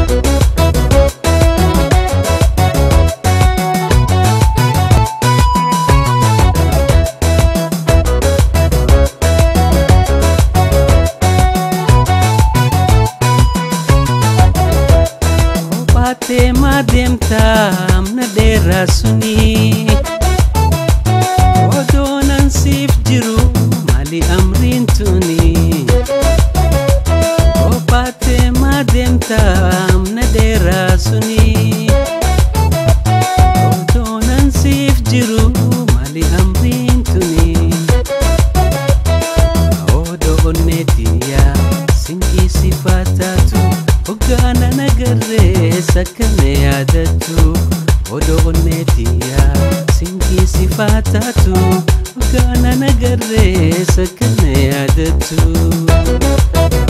Kophaatee maa deemtaa amna dheeraa suni Odoo nan siif jiru maali amriin tuni Kophaatee maa deemtaa amna dheeraa suni Odoo nan siif jiru maali amriin tuni Odoo onneetiyaa sinqii sifaataatu Hoggaana nagarree sakkana yaadattu Odoo onneetiyaa sinqii sifaataatu Hoggaana nagarree sakkana yaadattu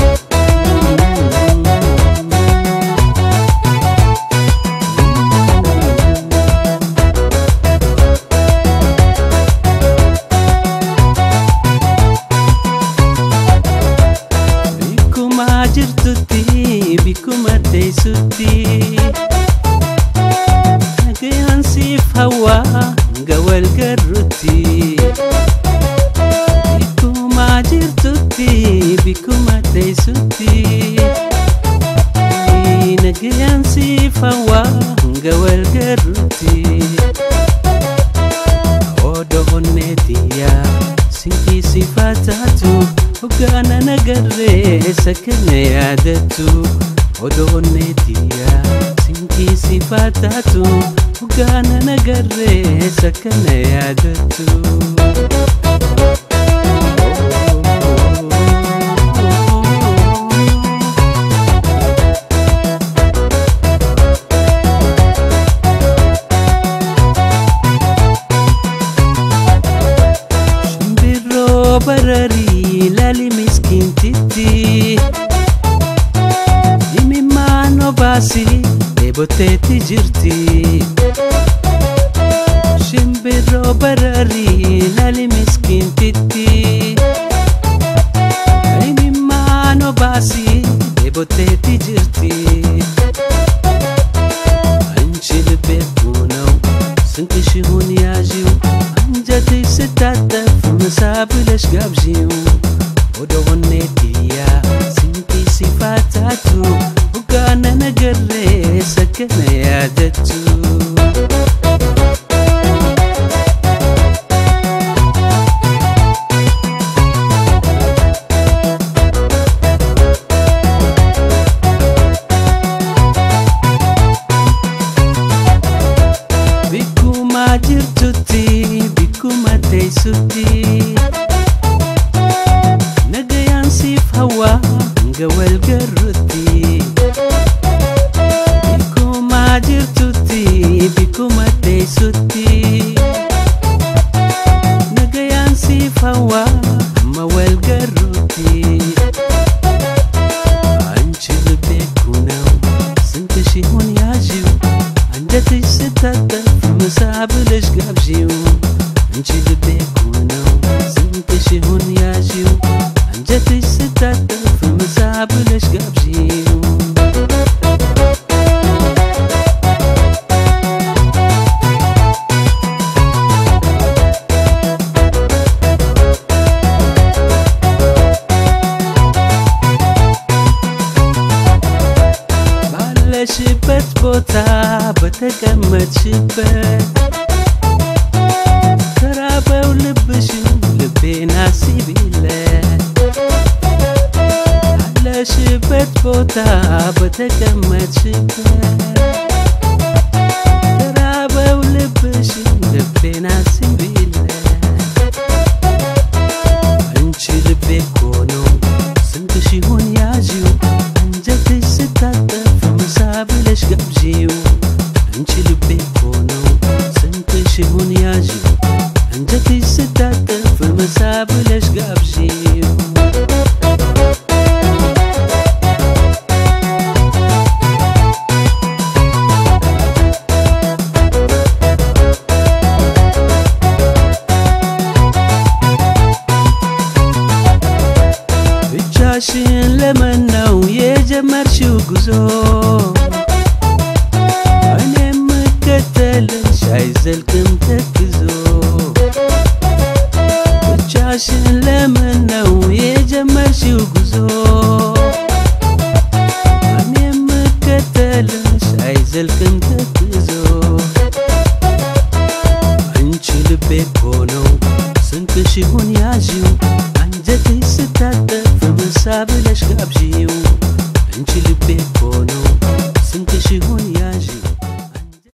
Bikkuma jirtutti bikkuma teessutti Nagayaan siif hawaa hanga wal garrutti Bikkuma jirtutti bikkuma teessutti Nagayaan siif hawaa hanga wal garrutti Odoo onneetiyaa sinqii sifaataatu Hoggaana nagarree sakkana yaadattu Odoo onneetiyaa sinqii sifaataatu Hoggaana nagarree sakkana yaadattu Shimbirroo bararii laali miskiintitti Imimmaan obaasi dheeboteetti jirti Shimbirroo bararii laali miskiintitti Imimmaan obaasi dheeboteetti jirti Anchi ልቤ ነው ስንቅሽ ይሁን ያዢው አንጀትሽ ስታጠፍ ምሳ ብለሽ ጋብዢው ወደ ሆኔትያ ስንቂ ሲፋታቱ ውጋነ ነገሬ ሰከነ ያደቱ Bikkuma jirtutti bikkuma teessutti Nagayaan siif hawaa hanga wal garrutti Bikkuma jirtutti bikkuma teessutti Nagayaan siif hawaa hamma wal garrutti አንቺ ልቤ እኮ ነው ስንትሽ ይሁን ያዢው አንጀትሽ ስታጠፍ ምሳ ብለሽ ጋብዢው አንቺ ልቤ እኮ ነው ስንትሽ ይሁን ያዢው አንጀትሽ ስታጠፍ ምሳ ብለሽ ጋብዢው ባለሽበት ቦታ በተቀመጥሽበት ተራበው ልብሽን ልቤን አስቢለት ባለሽበት ቦታ በተቀመጥሽበት ተራበው ልብሽን ልቤን አስቢለት አንቺ ልቤ እኮ ነው ስንትሽ ይሁን ያዢው አንጀትሽ ስታጠፍ ምሳ ብለሽ ጋብዢው አንቺ ልቤ እኮ ነው ስንትሽ ይሁን ያዢው አንጀትሽ ስታጠፍ ምሳ ብለሽ ጋብዢው ብቻሽን ለመን ነው የጀመርሽው ጉዞ አይዘልቅም ተክዞ ብቻሽን ለምን ነው የጀመርሽው ጉዞ እኔ የምከተልሽ አይዘልቅም